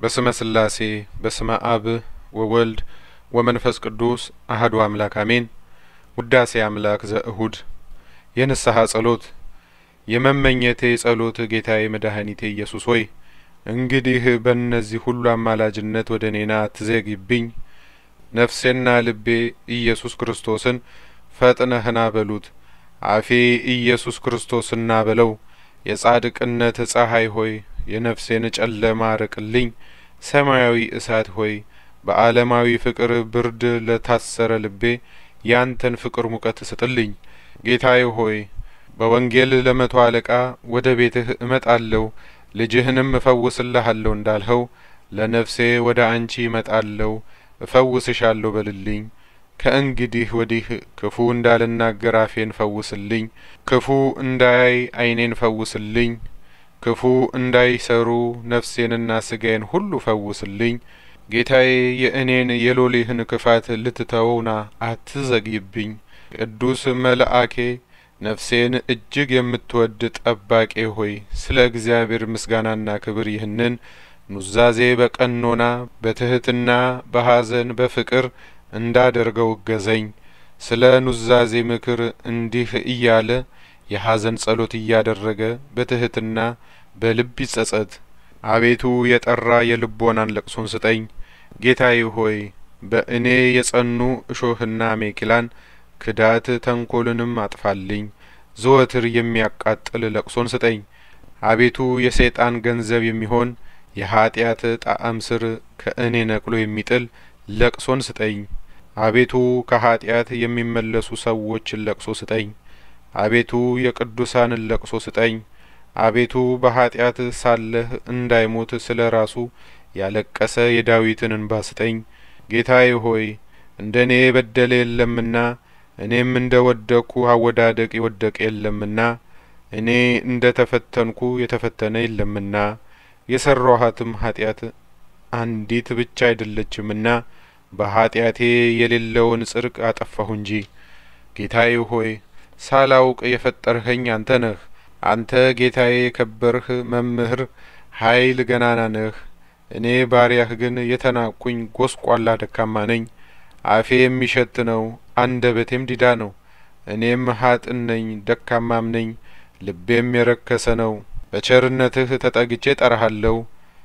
በስመ ስላሴ በስመ አብ ወወልድ ወመንፈስ ቅዱስ አህዱ አምላክ አሜን። ውዳሴ አምላክ ዘእሁድ የንስሐ ጸሎት የመመኘቴ ጸሎት ጌታዬ መድኃኒቴ ኢየሱስ ሆይ እንግዲህ በእነዚህ ሁሉ አማላጅነት ወደ እኔና አትዘግይብኝ። ነፍሴና ልቤ ኢየሱስ ክርስቶስን ፈጥነህና በሉት። አፌ ኢየሱስ ክርስቶስና በለው። የጻድቅነት ፀሐይ ሆይ የነፍሴን ጨለማ አርቅልኝ። ሰማያዊ እሳት ሆይ በዓለማዊ ፍቅር ብርድ ለታሰረ ልቤ ያንተን ፍቅር ሙቀት ስጥልኝ። ጌታዬ ሆይ በወንጌል ለመቶ አለቃ ወደ ቤትህ እመጣለሁ ልጅህንም እፈውስልሃለሁ እንዳልኸው ለነፍሴ ወደ አንቺ እመጣለሁ እፈውስሻለሁ በልልኝ። ከእንግዲህ ወዲህ ክፉ እንዳልናገር አፌን ፈውስልኝ። ክፉ እንዳያይ ዓይኔን ፈውስልኝ። ክፉ እንዳይሰሩ ነፍሴንና ስጋዬን ሁሉ ፈውስልኝ። ጌታዬ የእኔን የሎሌህን ክፋት ልትተውና አትዘግይብኝ። ቅዱስ መልአኬ ነፍሴን እጅግ የምትወድ ጠባቄ ሆይ ስለ እግዚአብሔር ምስጋናና ክብር ይህንን ኑዛዜ በቀኖና በትህትና በሐዘን በፍቅር እንዳደርገው እገዘኝ። ስለ ኑዛዜ ምክር እንዲህ እያለ የሐዘን ጸሎት እያደረገ በትህትና በልብ ይጸጸት። አቤቱ የጠራ የልቦናን ለቅሶን ስጠኝ። ጌታዬ ሆይ በእኔ የጸኑ እሾህና ሜኪላን ክዳት ተንኰልንም አጥፋልኝ። ዘወትር የሚያቃጥል ለቅሶን ስጠኝ። አቤቱ የሰይጣን ገንዘብ የሚሆን የኀጢአት ጣዕም ስር ከእኔ ነቅሎ የሚጥል ለቅሶን ስጠኝ። አቤቱ ከኀጢአት የሚመለሱ ሰዎችን ለቅሶ ስጠኝ። አቤቱ የቅዱሳንን ለቅሶ ስጠኝ። አቤቱ በኀጢአት ሳለህ እንዳይሞት ስለ ራሱ ያለቀሰ የዳዊትን እንባ ስጠኝ። ጌታዬ ሆይ እንደ እኔ የበደለ የለምና እኔም እንደ ወደቅኩ አወዳደቅ የወደቀ የለምና እኔ እንደ ተፈተንኩ የተፈተነ የለምና የሰራኋትም ኀጢአት አንዲት ብቻ አይደለችምና በኀጢአቴ የሌለውን ጽድቅ አጠፋሁ እንጂ። ጌታዬ ሆይ ሳላውቅ የፈጠርኸኝ አንተ ነህ። አንተ ጌታዬ የከበርህ መምህር ኃይል ገናና ነህ። እኔ ባሪያህ ግን የተናቁኝ ጐስቋላ ደካማ ነኝ። አፌ የሚሸት ነው፣ አንደበቴም ዲዳ ነው። እኔም ሀጥን ነኝ፣ ደካማም ነኝ፣ ልቤም የረከሰ ነው። በቸርነትህ ተጠግቼ ጠራሃለሁ።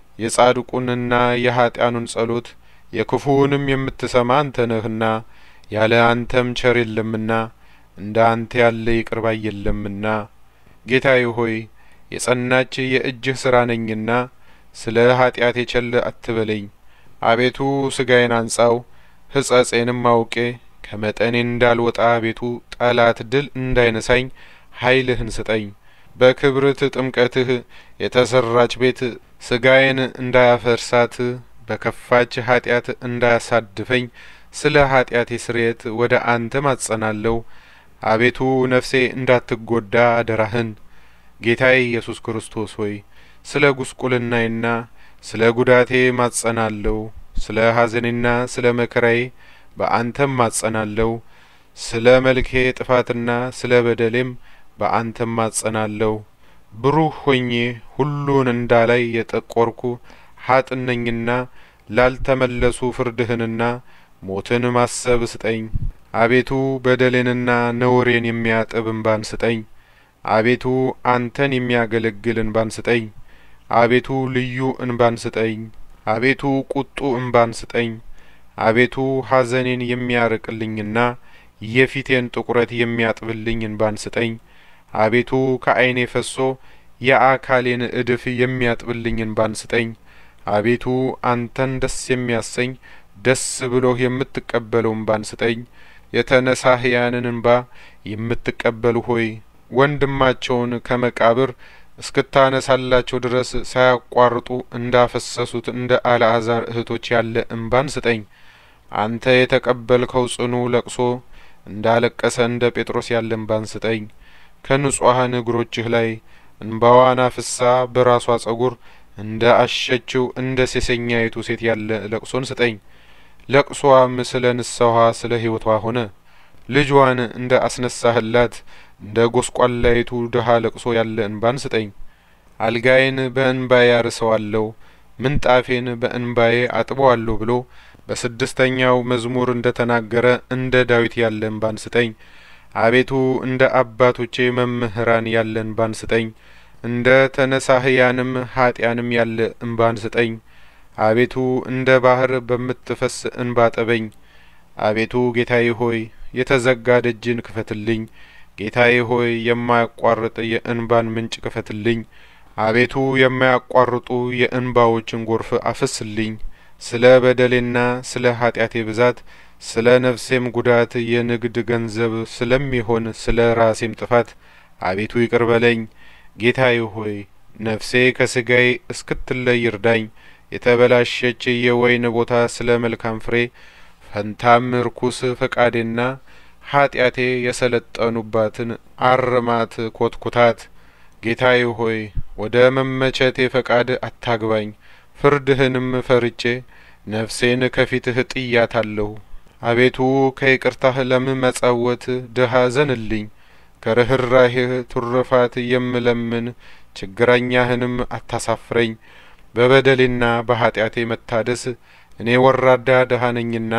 የጻድቁንና የኀጢያኑን ጸሎት የክፉውንም የምትሰማ አንተ ነህና ያለ አንተም ቸር የለምና እንደ አንተ ያለ ይቅር ባይ የለምና። ጌታዬ ሆይ የጸናች የእጅህ ሥራ ነኝና ስለ ኀጢአቴ ቸል አትበለኝ። አቤቱ ሥጋዬን አንጻው ሕጸጼንም አውቄ ከመጠኔ እንዳልወጣ አቤቱ ጠላት ድል እንዳይነሳኝ ኃይልህን ስጠኝ። በክብርት ጥምቀትህ የተሰራች ቤት ሥጋዬን እንዳያፈርሳት በከፋች ኀጢአት እንዳያሳድፈኝ ስለ ኀጢአቴ ስርየት ወደ አንተ ማጸናለሁ። አቤቱ ነፍሴ እንዳትጐዳ አደራህን። ጌታዬ ኢየሱስ ክርስቶስ ሆይ ስለ ጉስቁልናዬና ስለ ጉዳቴ ማጸናለሁ። ስለ ሐዘኔና ስለ መከራዬ በአንተም ማጸናለሁ። ስለ መልኬ ጥፋትና ስለ በደሌም በአንተም ማጸናለሁ። ብሩህ ሆኜ ሁሉን እንዳላይ የጠቆርኩ ሀጥን ነኝና ላልተመለሱ ፍርድህንና ሞትን ማሰብ ስጠኝ። አቤቱ በደሌንና ነውሬን የሚያጥብ እንባን ስጠኝ። አቤቱ አንተን የሚያገለግል እንባን ስጠኝ። አቤቱ ልዩ እንባን ስጠኝ። አቤቱ ቁጡ እንባን ስጠኝ። አቤቱ ሐዘኔን የሚያርቅልኝና የፊቴን ጥቁረት የሚያጥብልኝ እንባን ስጠኝ። አቤቱ ከዓይኔ ፈሶ የአካሌን እድፍ የሚያጥብልኝ እንባን ስጠኝ። አቤቱ አንተን ደስ የሚያሰኝ ደስ ብሎህ የምትቀበለው እንባን ስጠኝ። የተነሳህያንን እንባ የምትቀበሉ ሆይ ወንድማቸውን ከመቃብር እስክታነሳላቸው ድረስ ሳያቋርጡ እንዳፈሰሱት እንደ አልዓዛር እህቶች ያለ እንባን ስጠኝ። አንተ የተቀበልከው ጽኑ ለቅሶ እንዳለቀሰ እንደ ጴጥሮስ ያለ እንባን ስጠኝ። ከንጹሐን እግሮችህ ላይ እንባዋን አፍሳ በራሷ ጸጉር እንደ አሸችው እንደ ሴሰኛይቱ ሴት ያለ ለቅሶን ስጠኝ። ለቅሶዋም ስለ ንስሐዋ ስለ ሕይወቷ ሆነ። ልጇን እንደ አስነሳህላት እንደ ጐስቋላይቱ ድሀ ለቅሶ ያለ እንባን ስጠኝ። አልጋዬን በእንባዬ ያርሰዋለሁ፣ ምንጣፌን በእንባዬ አጥበዋለሁ ብሎ በስድስተኛው መዝሙር እንደ ተናገረ እንደ ዳዊት ያለ እንባን ስጠኝ። አቤቱ እንደ አባቶቼ መምህራን ያለ እንባን ስጠኝ። እንደ ተነሳህያንም ኃጢያንም ያለ እንባን ስጠኝ። አቤቱ እንደ ባህር በምትፈስ እንባ ጠበኝ። አቤቱ ጌታዬ ሆይ የተዘጋ ደጅን ክፈትልኝ። ጌታዬ ሆይ የማያቋርጥ የእንባን ምንጭ ክፈትልኝ። አቤቱ የማያቋርጡ የእንባዎችን ጎርፍ አፍስልኝ። ስለ በደሌና ስለ ኃጢአቴ ብዛት ስለ ነፍሴም ጉዳት የንግድ ገንዘብ ስለሚሆን ስለ ራሴም ጥፋት አቤቱ ይቅር በለኝ። ጌታዬ ሆይ ነፍሴ ከስጋዬ እስክትለይ ይርዳኝ። የተበላሸች የወይን ቦታ ስለ መልካም ፍሬ ፈንታም ርኩስ ፈቃዴና ኃጢአቴ የሰለጠኑባትን አርማት ኮትኩታት። ጌታዬ ሆይ ወደ መመቸቴ ፈቃድ አታግባኝ። ፍርድህንም ፈርቼ ነፍሴን ከፊትህ ጥያታለሁ። አቤቱ ከይቅርታህ ለምመጸወት ድሀ ዘንልኝ። ከርኅራሄህ ትሩፋት የምለምን ችግረኛህንም አታሳፍረኝ። በበደሌና በኃጢአቴ መታደስ እኔ ወራዳ ድሀ ነኝና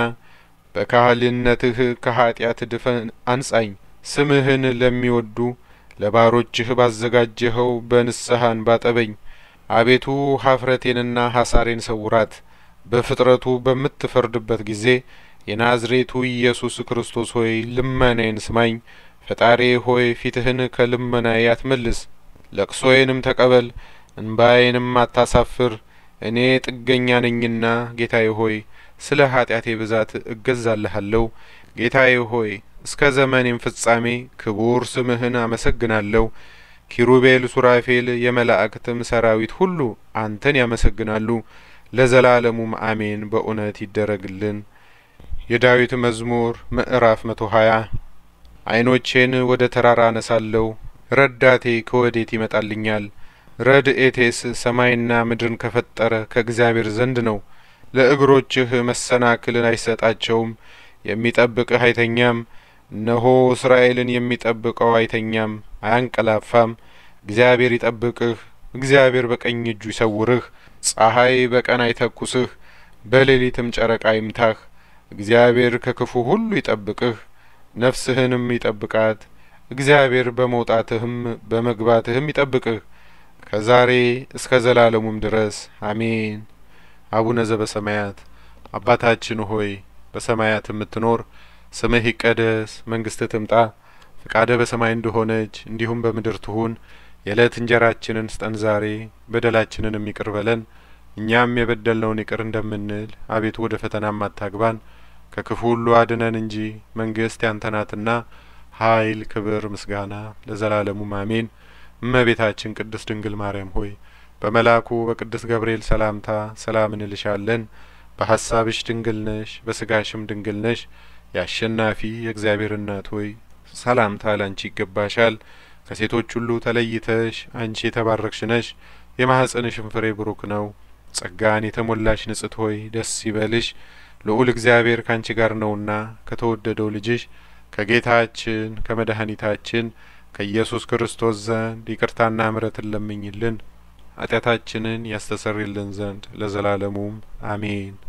በካህልነትህ ከኃጢአት ድፈን አንጻኝ። ስምህን ለሚወዱ ለባሮችህ ባዘጋጀኸው በንስሐን ባጠበኝ። አቤቱ ሀፍረቴንና ሐሳሬን ሰውራት። በፍጥረቱ በምትፈርድበት ጊዜ የናዝሬቱ ኢየሱስ ክርስቶስ ሆይ ልመናዬን ስማኝ። ፈጣሪ ሆይ ፊትህን ከልመናዬ አትመልስ። ለቅሶዬንም ተቀበል፣ እንባዬንም አታሳፍር። እኔ ጥገኛ ነኝና ጌታዬ ሆይ ስለ ኃጢአቴ ብዛት እገዛልሃለሁ። ጌታዬ ሆይ እስከ ዘመኔም ፍጻሜ ክቡር ስምህን አመሰግናለሁ። ኪሩቤል፣ ሱራፌል፣ የመላእክትም ሰራዊት ሁሉ አንተን ያመሰግናሉ። ለዘላለሙም አሜን። በእውነት ይደረግልን። የዳዊት መዝሙር ምዕራፍ መቶ ሀያ ዓይኖቼን ወደ ተራራ አነሳለሁ፣ ረዳቴ ከወዴት ይመጣልኛል? ረድኤቴስ ሰማይና ምድርን ከፈጠረ ከእግዚአብሔር ዘንድ ነው። ለእግሮችህ መሰናክልን አይሰጣቸውም፣ የሚጠብቅህ አይተኛም። እነሆ እስራኤልን የሚጠብቀው አይተኛም አያንቀላፋም። እግዚአብሔር ይጠብቅህ፣ እግዚአብሔር በቀኝ እጁ ይሰውርህ። ፀሐይ በቀን አይተኩስህ፣ በሌሊትም ጨረቃ ይምታህ። እግዚአብሔር ከክፉ ሁሉ ይጠብቅህ፣ ነፍስህንም ይጠብቃት። እግዚአብሔር በመውጣትህም በመግባትህም ይጠብቅህ ከዛሬ እስከ ዘላለሙም ድረስ አሜን። አቡነ ዘበሰማያት አባታችን ሆይ በሰማያት የምትኖር ስምህ ይቀደስ፣ መንግስትህ ትምጣ፣ ፈቃድህ በሰማይ እንደሆነች እንዲሁም በምድር ትሁን። የዕለት እንጀራችንን ስጠን ዛሬ፣ በደላችንንም ይቅር በለን እኛም የበደልነውን ይቅር እንደምንል፣ አቤቱ ወደ ፈተናም አታግባን ከክፉ ሁሉ አድነን እንጂ መንግስት ያንተ ናትና ኃይል፣ ክብር፣ ምስጋና ለዘላለሙም አሜን። እመቤታችን ቅድስት ድንግል ማርያም ሆይ በመልአኩ በቅዱስ ገብርኤል ሰላምታ ሰላም እንልሻለን። በሀሳብሽ ድንግል ነሽ፣ በስጋሽም ድንግል ነሽ። የአሸናፊ የእግዚአብሔር እናት ሆይ ሰላምታ ላንቺ ይገባሻል። ከሴቶች ሁሉ ተለይተሽ አንቺ የተባረክሽ ነሽ፣ የማኅፀንሽም ፍሬ ብሩክ ነው። ጸጋን የተሞላሽ ንጽሕት ሆይ ደስ ይበልሽ፣ ልዑል እግዚአብሔር ካንቺ ጋር ነውና ከተወደደው ልጅሽ ከጌታችን ከመድኃኒታችን ከኢየሱስ ክርስቶስ ዘንድ ይቅርታና ምሕረትን ለምኝልን ኃጢአታችንን ያስተሰርይልን ዘንድ ለዘላለሙም አሜን።